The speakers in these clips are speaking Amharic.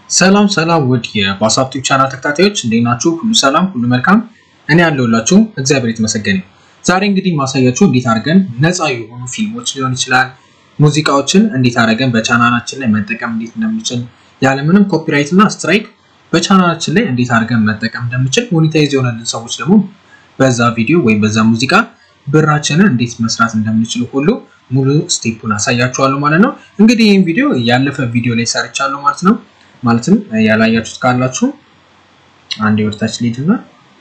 ሰላም ሰላም ውድ የባሳብ ቲዩብ ቻናል ተከታታዮች እንዴት ናችሁ? ሁሉ ሰላም፣ ሁሉ መልካም። እኔ ያለሁላችሁ እግዚአብሔር የተመሰገነ። ዛሬ እንግዲህ ማሳያችሁ እንዴት አድርገን ነፃ የሆኑ ፊልሞች ሊሆን ይችላል ሙዚቃዎችን እንዴት አድርገን በቻናላችን ላይ መጠቀም እንዴት እንደምንችል ያለምንም ኮፒራይት እና ስትራይክ በቻናላችን ላይ እንዴት አድርገን መጠቀም እንደምንችል ሞኔታይዝ የሆነልን ሰዎች ደግሞ በዛ ቪዲዮ ወይም በዛ ሙዚቃ ብራችንን እንዴት መስራት እንደምንችል ሁሉ ሙሉ ስቴፑን አሳያችኋለሁ ማለት ነው። እንግዲህ ይህን ቪዲዮ ያለፈ ቪዲዮ ላይ ሰርቻለሁ ማለት ነው። ማለትም ያላያችሁት ካላችሁ አንድ ወርታች ሊድና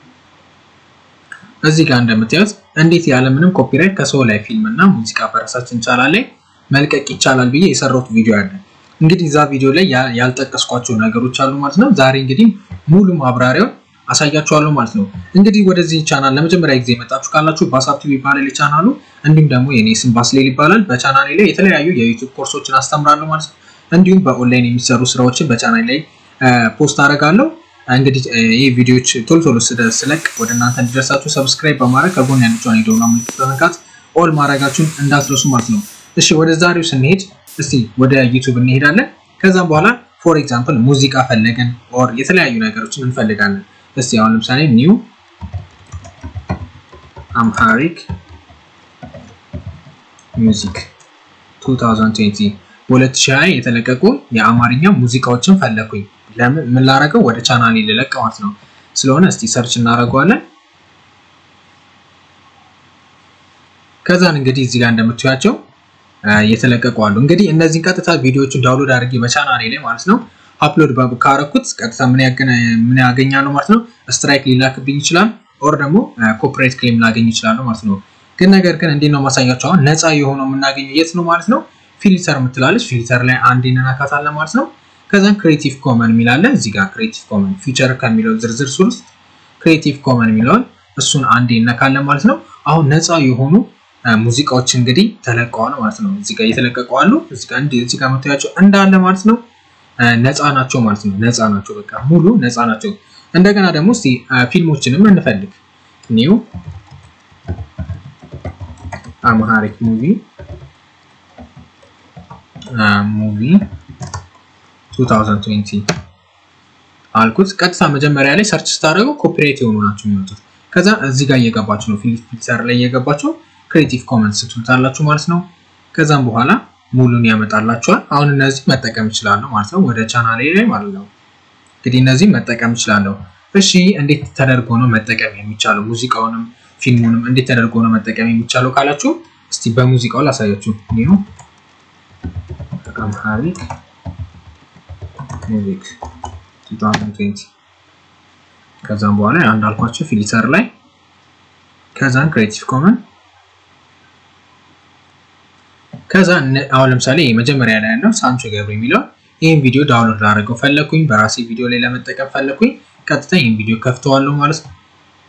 እዚህ ጋር እንደምታዩት እንዴት ያለምንም ኮፒራይት ከሰው ላይ ፊልም እና ሙዚቃ በራሳችን ቻናል ላይ መልቀቅ ይቻላል ብዬ የሰራሁት ቪዲዮ አለ። እንግዲህ እዛ ቪዲዮ ላይ ያልጠቀስኳቸው ነገሮች አሉ ማለት ነው። ዛሬ እንግዲህ ሙሉ ማብራሪያውን አሳያችኋለሁ ማለት ነው። እንግዲህ ወደዚህ ቻናል ለመጀመሪያ ጊዜ የመጣችሁ ካላችሁ ባሳብ ቲዩብ ይባላል የቻናሉ። እንዲሁም ደግሞ የኔ ስም ባስሌል ይባላል። በቻናሌ ላይ የተለያዩ የዩቲዩብ ኮርሶችን አስተምራለሁ ማለት ነው። እንዲሁም በኦንላይን የሚሰሩ ስራዎችን በቻናል ላይ ፖስት አደርጋለሁ። እንግዲህ ይህ ቪዲዮዎች ቶሎ ቶሎ ስለቅ ወደ እናንተ እንዲደርሳችሁ ሰብስክራይብ በማድረግ ከጎን ያለችውን የደወል ምልክት በመንካት ኦል ማድረጋችሁን እንዳትረሱ ማለት ነው። እሺ ወደ ዛሬው ስንሄድ እስቲ ወደ ዩቱብ እንሄዳለን። ከዛም በኋላ ፎር ኤግዛምፕል ሙዚቃ ፈለገን ኦር የተለያዩ ነገሮችን እንፈልጋለን። እስቲ አሁን ለምሳሌ ኒው አምሃሪክ ሚውዚክ 2020 በ2020 የተለቀቁ የአማርኛ ሙዚቃዎችን ፈለኩኝ። ለምን ምን ላረገው ወደ ቻናሌ ልለቅ ማለት ነው። ስለሆነ እስቲ ሰርች እናደርገዋለን። ከዛን እንግዲህ እዚህ ጋር እንደምታዩቸው የተለቀቁ አሉ። እንግዲህ እነዚህን ቀጥታ ቪዲዮዎቹን ዳውንሎድ አድርጌ በቻናሌ ላይ ማለት ነው አፕሎድ ካረኩት ቀጥታ ምን ያገኛለሁ ማለት ነው። ስትራይክ ሊላክብኝ ይችላል፣ ኦር ደግሞ ኮፒራይት ክሌም ላገኝ ይችላሉ ማለት ነው። ግን ነገር ግን እንዴት ነው ማሳያቸው? አሁን ነፃ የሆነው የምናገኘው የት ነው ማለት ነው? ፊልተር የምትላለች ፊልተር ላይ አንድ እንነካታለን ማለት ነው። ከዛም ክሬቲቭ ኮመን የሚላለ እዚህ ጋር ክሬቲቭ ኮመን ፊቸር ከሚለው ዝርዝር ሱር ውስጥ ክሬቲቭ ኮመን የሚለውን እሱን አንድ ይነካለን ማለት ነው። አሁን ነፃ የሆኑ ሙዚቃዎች እንግዲህ ተለቀዋል ማለት ነው። እዚህ ጋር እየተለቀቁ አሉ። እዚህ ጋር እዚህ ጋር የምታያቸው እንዳለ ማለት ነው ነፃ ናቸው ማለት ነው። ነፃ ናቸው፣ በቃ ሙሉ ነፃ ናቸው። እንደገና ደግሞ እስቲ ፊልሞችንም እንፈልግ። ኒው አምሃሪክ ሙቪ ሙቪ 2020 አልኩት። ቀጥታ መጀመሪያ ላይ ሰርች ስታደርገው ኮፒራይት የሆኑ ናቸው የሚወጡት። ከዛ እዚህ ጋር እየገባችሁ ነው ፊልተር ላይ እየገባችሁ ክሬቲቭ ኮመንስ ትሉታላችሁ ማለት ነው። ከዛም በኋላ ሙሉን ያመጣላችኋል። አሁን እነዚህ መጠቀም እችላለሁ ማለት ነው፣ ወደ ቻናሌ ላይ ማለት ነው። እንግዲህ እነዚህ መጠቀም እችላለሁ። እሺ እንዴት ተደርጎ ነው መጠቀም የሚቻለው? ሙዚቃውንም ፊልሙንም እንዴት ተደርጎ ነው መጠቀም የሚቻለው ካላችሁ እስቲ በሙዚቃው ላሳያችሁ። ኒው አምሃሪክ ሙዚክ 2020 ከዛም በኋላ እንዳልኳቸው ፊልተር ላይ ከዛን ክሬቲቭ ኮመን ከዛ አሁን ለምሳሌ መጀመሪያ ላይ ያለው ሳንቾ ገብረ የሚለው ይህን ቪዲዮ ዳውንሎድ ላደረገው ፈለኩኝ፣ በራሴ ቪዲዮ ላይ ለመጠቀም ፈለኩኝ። ቀጥታ ይህን ቪዲዮ ከፍተዋለሁ ማለት ነው።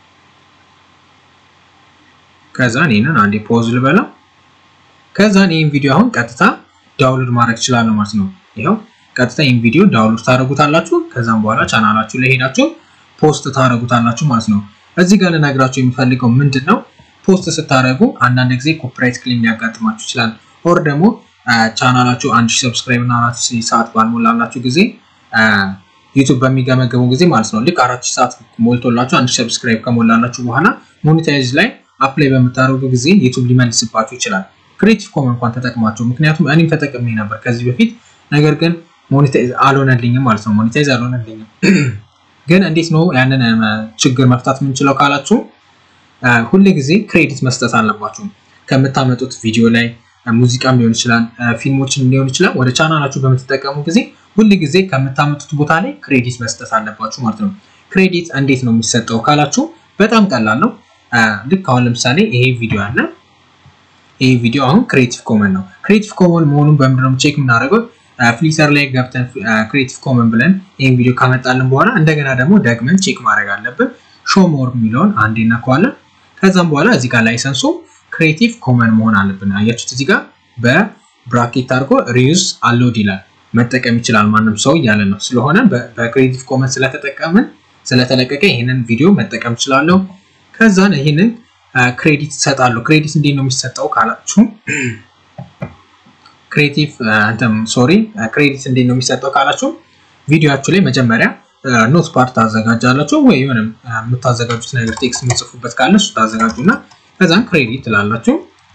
ከዛን ይህንን አንዴ ፖዝ ልበለው። ከዛን ይህን ቪዲዮ አሁን ቀጥታ ዳውንሎድ ማድረግ እችላለሁ ማለት ነው። ይኸው ቀጥታ ይህን ቪዲዮ ዳውንሎድ ታደርጉታላችሁ። ከዛም በኋላ ቻናላችሁ ላይ ሄዳችሁ ፖስት ታደርጉታላችሁ ማለት ነው። እዚህ ጋር ልነግራችሁ የሚፈልገው ምንድን ነው፣ ፖስት ስታደርጉ አንዳንድ ጊዜ ኮፒራይት ክሌም ሊያጋጥማችሁ ይችላል። ኦር ደግሞ ቻናላችሁ አንድ ሺህ ሰብስክራይብ እና አራት ሺህ ሰዓት ባልሞላላችሁ ጊዜ ዩቱብ በሚገመገሙ ጊዜ ማለት ነው ልክ አራት ሺህ ሰዓት ሞልቶላችሁ አንድ ሺህ ሰብስክራይብ ከሞላላችሁ በኋላ ሞኔታይዝ ላይ አፕላይ በምታደርጉ ጊዜ ዩቱብ ሊመልስባችሁ ይችላል። ክሬቲቭ ኮመን እንኳን ተጠቅማችሁ ምክንያቱም እኔም ተጠቅሜ ነበር ከዚህ በፊት ነገር ግን ሞኔታይዝ አልሆነልኝም ማለት ነው። ሞኔታይዝ አልሆነልኝም። ግን እንዴት ነው ያንን ችግር መፍታት የምንችለው ካላችሁ ሁል ጊዜ ክሬዲት መስጠት አለባችሁ። ከምታመጡት ቪዲዮ ላይ ሙዚቃም ሊሆን ይችላል፣ ፊልሞችን ሊሆን ይችላል። ወደ ቻናላችሁ በምትጠቀሙ ጊዜ ሁል ጊዜ ከምታመጡት ቦታ ላይ ክሬዲት መስጠት አለባችሁ ማለት ነው። ክሬዲት እንዴት ነው የሚሰጠው ካላችሁ በጣም ቀላል ነው። ልክ አሁን ለምሳሌ ይሄ ቪዲዮ አለ። ይሄ ቪዲዮ አሁን ክሬቲቭ ኮመን ነው። ክሬቲቭ ኮመን መሆኑን በምንድነው ቼክ የምናደርገው? ፍሊተር ላይ ገብተን ክሬቲቭ ኮመን ብለን ይህን ቪዲዮ ካመጣልን በኋላ እንደገና ደግሞ ደግመን ቼክ ማድረግ አለብን። ሾ ሞር የሚለውን አንዴ እናከዋለን። ከዛም በኋላ እዚህ ጋር ላይሰንሱ ክሬቲቭ ኮመን መሆን አለብን። አያችሁት? እዚህ ጋር በብራኬት አድርጎ ሪዩዝ አሎድ ይላል። መጠቀም ይችላል ማንም ሰው እያለ ነው። ስለሆነ በክሬቲቭ ኮመን ስለተጠቀምን ስለተለቀቀ ይህንን ቪዲዮ መጠቀም እችላለሁ። ከዛን ይህንን ክሬዲት እሰጣለሁ። ክሬዲት እንዴት ነው የሚሰጠው ካላችሁ ክሬቲቭ አንተም ሶሪ ክሬዲት እንዴት ነው የሚሰጠው ካላችሁ ቪዲዮችሁ ላይ መጀመሪያ ኖት ፓርት ታዘጋጃላችሁ ወይ የሆነ የምታዘጋጁት ነገር ቴክስት የምትጽፉበት ካለ እሱ ታዘጋጁና ከዛም ክሬዲት ትላላችሁ።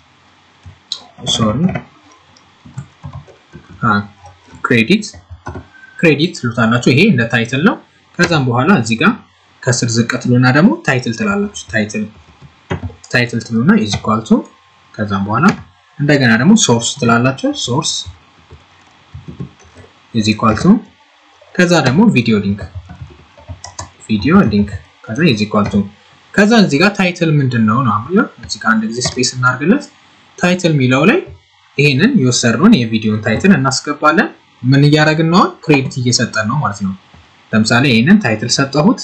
ሶሪ ክሬዲት ክሬዲት ትሉታላችሁ። ይሄ እንደ ታይትል ነው። ከዛም በኋላ እዚህ ጋር ከስር ዝቅ ትሉና ደግሞ ታይትል ትላላችሁ። ታይትል ታይትል ትሉና ኢዝ ኢኳል ቱ ከዛም በኋላ እንደገና ደግሞ ሶርስ ትላላችሁ። ሶርስ ኢዝ ኢኳል ቱ ከዛ ደግሞ ቪዲዮ ሊንክ ቪዲዮ ሊንክ ከዛ ኢዝ ኢኳል ቱ ከዛ እዚህ ጋር ታይትል ምንድን ነው ነው አሁን እዚህ ጋር አንድ ጊዜ ስፔስ እናድርግለት። ታይትል የሚለው ላይ ይሄንን የወሰድነውን የቪዲዮን ታይትል እናስገባለን። ምን እያደረግን ነው? ክሬዲት እየሰጠን ነው ማለት ነው። ለምሳሌ ይሄንን ታይትል ሰጠሁት።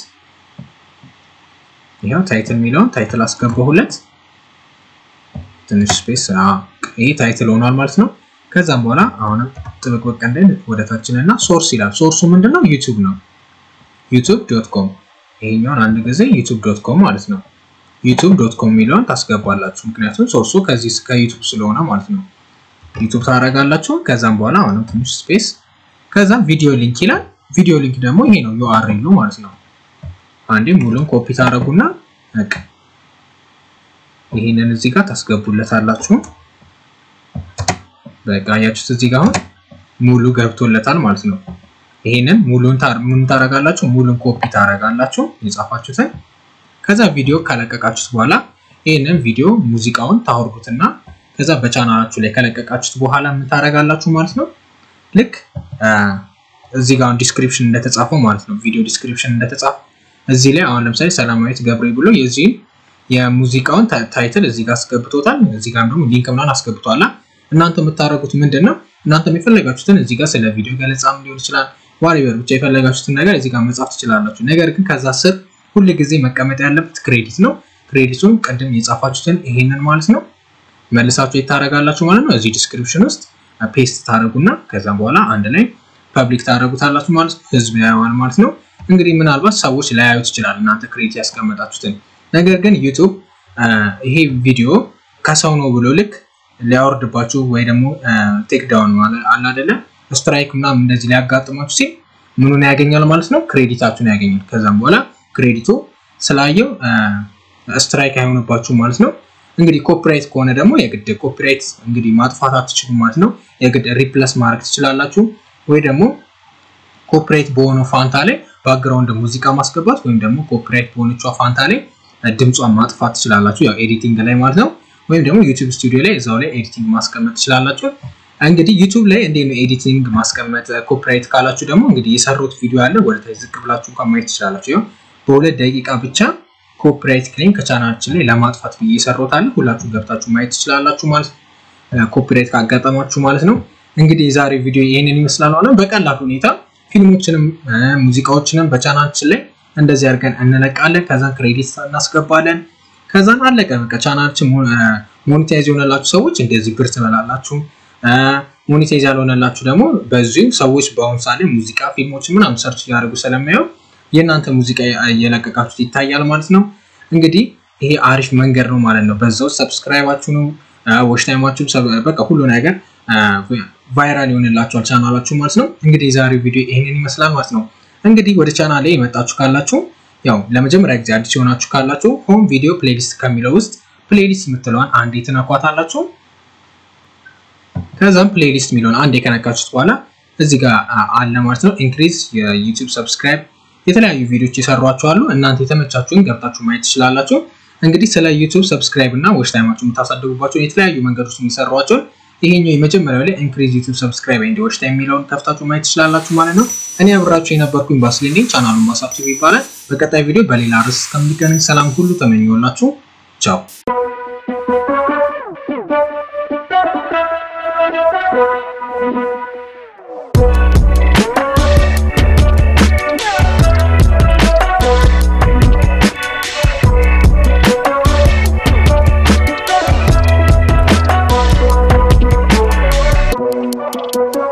ይሄው ታይትል የሚለውን ታይትል አስገባሁለት። ትንሽ ስፔስ ይሄ ታይትል ሆኗል ማለት ነው። ከዛም በኋላ አሁንም ጥብቅ በቃ እንዳይል ወደ ታችን እና ሶርስ ይላል። ሶርሱ ምንድነው? ዩቲዩብ ነው። ዩቲዩብ ዶት ኮም ይሄኛውን አንድ ጊዜ ዩቲዩብ ዶት ኮም ማለት ነው። ዩቲዩብ ዶት ኮም የሚለውን ታስገባላችሁ። ምክንያቱም ሶርሱ ከዚህ ከዩቲዩብ ስለሆነ ማለት ነው። ዩቲዩብ ታደርጋላችሁ። ከዛም በኋላ አሁንም ትንሽ ስፔስ ከዛም ቪዲዮ ሊንክ ይላል። ቪዲዮ ሊንክ ደግሞ ይሄ ነው ዩአርኤሉ ማለት ነው። አንዴ ሙሉን ኮፒ ታደርጉና በቃ ይሄንን እዚህ ጋር ታስገቡለታላችሁ። በቃ አያችሁት እዚህ ጋር አሁን ሙሉ ገብቶለታል ማለት ነው። ይሄንን ሙሉን ምን ታረጋላችሁ? ሙሉን ኮፒ ታረጋላችሁ የጻፋችሁትን። ከዛ ቪዲዮ ካለቀቃችሁት በኋላ ይሄንን ቪዲዮ ሙዚቃውን ታወርዱትና ከዛ በቻናላችሁ ላይ ከለቀቃችሁት በኋላ ምን ታረጋላችሁ ማለት ነው። ልክ እዚህ ጋር ዲስክሪፕሽን እንደተጻፈው ማለት ነው። ቪዲዮ ዲስክሪፕሽን እንደተጻፈው እዚህ ላይ አሁን ለምሳሌ ሰላማዊት ገብሬ ብሎ የዚህን የሙዚቃውን ታይትል እዚህ ጋር አስገብቶታል። እዚህ ጋር ደግሞ ሊንክ ምናምን አስገብቷላ። እናንተ የምታደርጉት ምንድን ነው? እናንተ የፈለጋችሁትን እዚህ ጋር ስለ ቪዲዮ ገለጻም ሊሆን ይችላል ዋሪበር ብቻ የፈለጋችሁትን ነገር እዚህ ጋር መጻፍ ትችላላችሁ። ነገር ግን ከዛ ስር ሁል ጊዜ መቀመጥ ያለበት ክሬዲት ነው። ክሬዲቱን ቅድም የጻፋችሁትን ይሄንን ማለት ነው መልሳችሁ የታረጋላችሁ ማለት ነው። እዚህ ዲስክሪፕሽን ውስጥ ፔስት ታደረጉና ከዛም በኋላ አንድ ላይ ፐብሊክ ታደረጉታላችሁ ማለት ነው። ህዝብ ያየዋል ማለት ነው። እንግዲህ ምናልባት ሰዎች ላያዩት ይችላል እናንተ ክሬዲት ያስቀመጣችሁትን። ነገር ግን ዩቱብ ይሄ ቪዲዮ ከሰው ነው ብሎ ልክ ሊያወርድባችሁ ወይ ደግሞ ቴክ ዳውን አለ አይደለ ስትራይክ ምናምን እንደዚህ ሊያጋጥማችሁ ሲል ምኑን ያገኛል ማለት ነው? ክሬዲታችሁን ያገኛል። ከዛም በኋላ ክሬዲቱ ስላየው ስትራይክ አይሆንባችሁ ማለት ነው። እንግዲህ ኮፒራይት ከሆነ ደግሞ የግድ ኮፒራይት እንግዲህ ማጥፋት አትችሉም ማለት ነው። የግድ ሪፕለስ ማድረግ ትችላላችሁ፣ ወይ ደግሞ ኮፒራይት በሆነው ፋንታ ላይ ባክግራውንድ ሙዚቃ ማስገባት ወይም ደግሞ ኮፒራይት በሆነችው ፋንታ ላይ ድምጿን ማጥፋት ትችላላችሁ፣ ያው ኤዲቲንግ ላይ ማለት ነው። ወይም ደግሞ ዩቲዩብ ስቱዲዮ ላይ እዛው ላይ ኤዲቲንግ ማስቀመጥ ትችላላችሁ። እንግዲህ ዩቲዩብ ላይ እንዴት ነው ኤዲቲንግ ማስቀመጥ ኮፒራይት ካላችሁ ደግሞ እንግዲህ የሰሩት ቪዲዮ አለ ወደ ታች ዝቅ ብላችሁ እንኳን ማየት ትችላላችሁ። ይኸው በሁለት ደቂቃ ብቻ ኮፒራይት ክሌም ከቻናላችን ላይ ለማጥፋት ብዬ የሰሩት አለ። ሁላችሁ ገብታችሁ ማየት ትችላላችሁ ማለት ኮፒራይት ካጋጠማችሁ ማለት ነው። እንግዲህ የዛሬ ቪዲዮ ይህንን ይመስላል። ሆነ በቀላል ሁኔታ ፊልሞችንም ሙዚቃዎችንም በቻናላችን ላይ እንደዚህ አድርገን እንለቃለን። ከዛን ክሬዲት እናስገባለን። ከዛን አለቀ በቃ ቻናላችን ሞኔታይዝ የሆነላችሁ ሰዎች እንደዚህ ብር ትበላላችሁ። ሞኔታይዝ ያልሆነላችሁ ደግሞ በዚሁ ሰዎች በአሁኑ ሰዓት ላይ ሙዚቃ ፊልሞች ምናምን ሰርች እያደረጉ ስለሚያዩ የእናንተ ሙዚቃ እየለቀቃችሁት ይታያል ማለት ነው። እንግዲህ ይሄ አሪፍ መንገድ ነው ማለት ነው። በዛው ሰብስክራይባችሁ ነው ዎች ታይማችሁ በቃ ሁሉ ነገር ቫይራል ይሆንላችኋል ቻናላችሁ ማለት ነው። እንግዲህ የዛሬው ቪዲዮ ይህንን ይመስላል ማለት ነው። እንግዲህ ወደ ቻናል ላይ የመጣችሁ ካላችሁ ያው ለመጀመሪያ ጊዜ አዲስ የሆናችሁ ካላችሁ ሆም ቪዲዮ ፕሌሊስት ከሚለው ውስጥ ፕሌሊስት የምትለዋን አንዴ ትነኳታላችሁ። ከዛም ፕሌሊስት የሚለውን አንዴ ከነካችሁት በኋላ እዚህ ጋር አለ ማለት ነው። ኢንክሪዝ የዩቲዩብ ሰብስክራይብ የተለያዩ ቪዲዮዎች የሰሯችሁ አሉ። እናንተ የተመቻችሁን ገብታችሁ ማየት ትችላላችሁ። እንግዲህ ስለ ዩቲዩብ ሰብስክራይብ እና ዎች ታይማችሁ የምታሳድጉባቸው የተለያዩ መንገዶች የሚሰሯቸውን ይሄኛው የመጀመሪያው ላይ ኢንክሪዝ ዩቲዩብ ሰብስክራይብ ኤንድ ዎች ታይም የሚለውን ከፍታችሁ ማየት ትችላላችሁ ማለት ነው። እኔ አብራችሁ የነበርኩኝ ባስሌኔ ቻናሉን ማሳብቱ ይባላል። በቀጣይ ቪዲዮ በሌላ ርዕስ እስከምንገናኝ ሰላም ሁሉ ተመኘሁላችሁ። ቻው Thank you.